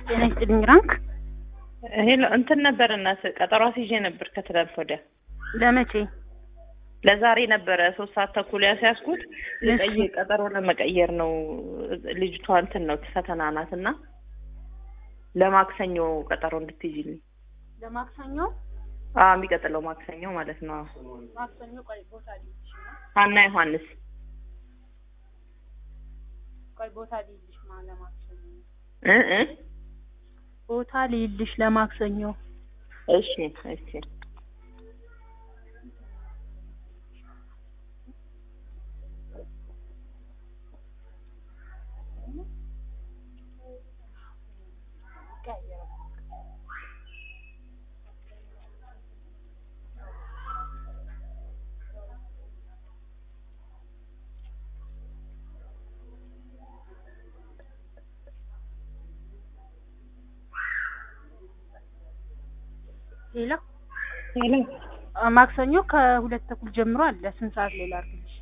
ጤና ይስጥልኝ ራንክ ሄሎ እንትን ነበር እናት ቀጠሮ አስይዤ ነበር ከትላንት ወዲያ ለመቼ ለዛሬ ነበረ ሶስት ሰዓት ተኩል ያስያዝኩት ልቀይ ቀጠሮ ለመቀየር ነው ልጅቷ እንትን ነው ፈተና ናት እና ለማክሰኞ ቀጠሮ እንድትይዥልኝ ለማክሰኞ አዎ የሚቀጥለው ማክሰኞ ማለት ነው ማክሰኞ ቆይ ቦታ ልይልሽ ሀና ዮሐንስ ቆይ ቦታ ልይልሽ ማ ለማክሰኞ እ እ ቦታ ልይልሽ ለማክሰኞ እሺ እሺ ሌላ ሄሎ ማክሰኞ ከሁለት ተኩል ጀምሮ አለ ስንት ሰዓት ላይ ላድርግ